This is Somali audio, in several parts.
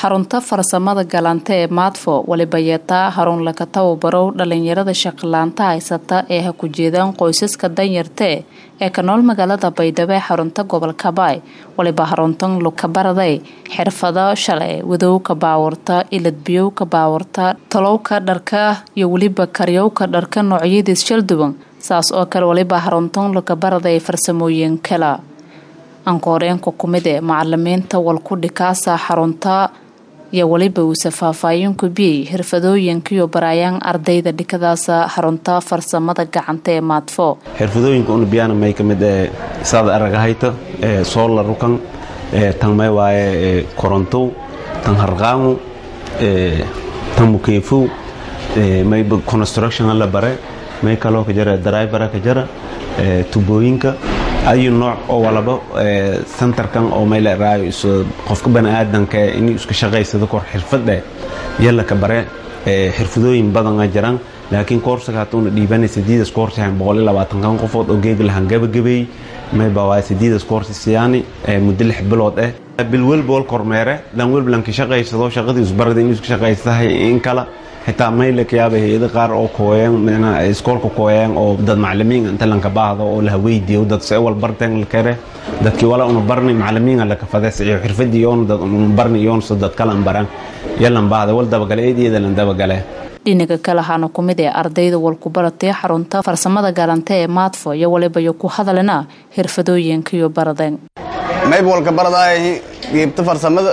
xarunta farsamada galanta ee maadfo waliba yeetaa harun laka tababarow dhalinyarada shaqalaanta haysata ee ha ku jeedaan qoysaska danyartee ee ka nool magaalada baydhabo ee xarunta gobolka baay waliba haruntan lukabaraday xirfado shalay wadowka baawurta iladbiyowka baawurta talowka dharka iyo weliba karyowka dharka noocyadiis shalduwan saas oo kale waliba haruntan lukabaraday farsamooyin kala ankooreenka kumid ee macalimiinta walkudhikaasa xarunta iyo weliba uuse faahfaahinku biyey xirfadooyinkiyo baraayaan ardayda dhikadaasa xarunta farsamada gacanta ee maadfo xirfadooyinka una biyana may ka mid ee saada aragahayta ee soola rukan ee tan may waaye ee korontow tan harqaangu ee tan mukeefow ee may construction la bare may kaloo ka jara drivera ka jara ee tubooyinka ayu nooc oo walaba centerkan oo may leeraayo qofka baniaadanka inuu iska shaqaysado kor xirfadhe yalla ka bare xirfadooyin badan a jiraan laakiin koorsaga hatuuna dhiibanay sadiidas koorsahan boqol iyo labaatankan qofood oo geeg lahan gabagabeey mayba waay sadiidas koorsi siyaani muddo lix bilood eh bil welba wal kormeere lan welba lanka shaqaysado shaqadii isbarada inuu iska shaqaystahay in kala xitaa mayle kayaaba hay-ada qaar oo kooyeen iskoolka kooyeen oo dad macalimiin inta lanka baahdo oo laha weydiiyo dad se wal barteen lakare dadkii wala una barni macalimiinga laka fadeesiyo xirfadii yoona dad una barni yoonso dad kalan baran yalan baahda wal dabagale eedeeda lan dabagale dhinaga kale waxaana ku mid ee ardayda walkubaratay xarunta farsamada galanta ee maadfo iyo walibayo ku hadalina xirfadooyinkiyo baradeen mayb walka baradaay geebta farsamada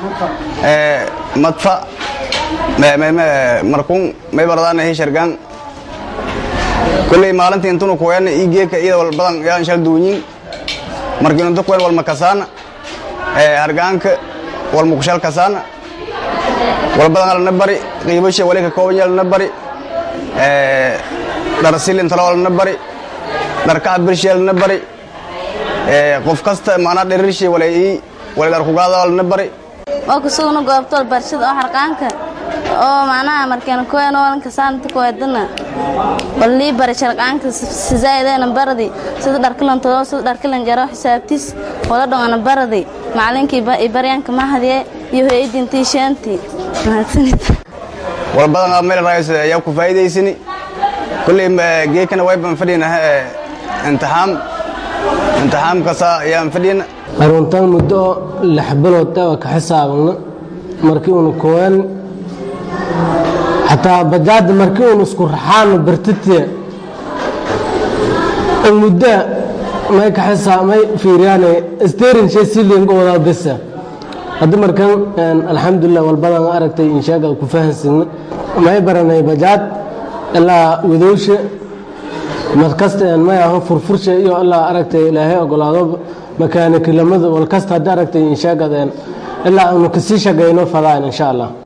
madfa markuun may baradaan hishargaan kulley maalintii intunu kuweena ii geeka iyada wal badan yaan shal duunyin markiin intu kuween wal makasaana hargaanka wal mukushal kasaana wal badan alana bari qiibasha wali ka kooban yalana bari dhar silin talo alana bari dhar kacabirshi alana bari qof kasta maanaa dhirirshay wala ii wala dhar kugaada alana bari waa kusugna goobtool barshada oo harqaanka oo macnaha markeen kuween oo lanka saanta kuweedana walii bari sharqaanka sizaaidena baradi sida dharkilan todo sida dharkilan jaro xisaabtis wala dhongana baradi macalinkii baryaanka mahadiye iyo hoyadintii sheentii mahadsanid wal badan meel raayis ayaa ku faa'iidaysani kulley geekana wayban fadhina imtixaam imtixaamkasa ayaan fadhina aruntan muddo lix bilood waa ka xisaabana markii una koowan xataa bajaada markii un isku raxaano bartite muddo may ka xisaabmay fiiriyaan steering shay silinga wadaa besa hadda markan alxamdulilah walbadan aragtay inshaga ku fahansina may baranay bajaad ilaa wadowsha markasta may aho furfursha iyo ilaa aragtay ilaahay ogolaado makaanikilamada walkasta hadda aragtay inshaagaden ilaa aanu kasii shaqayno fadaan insha allah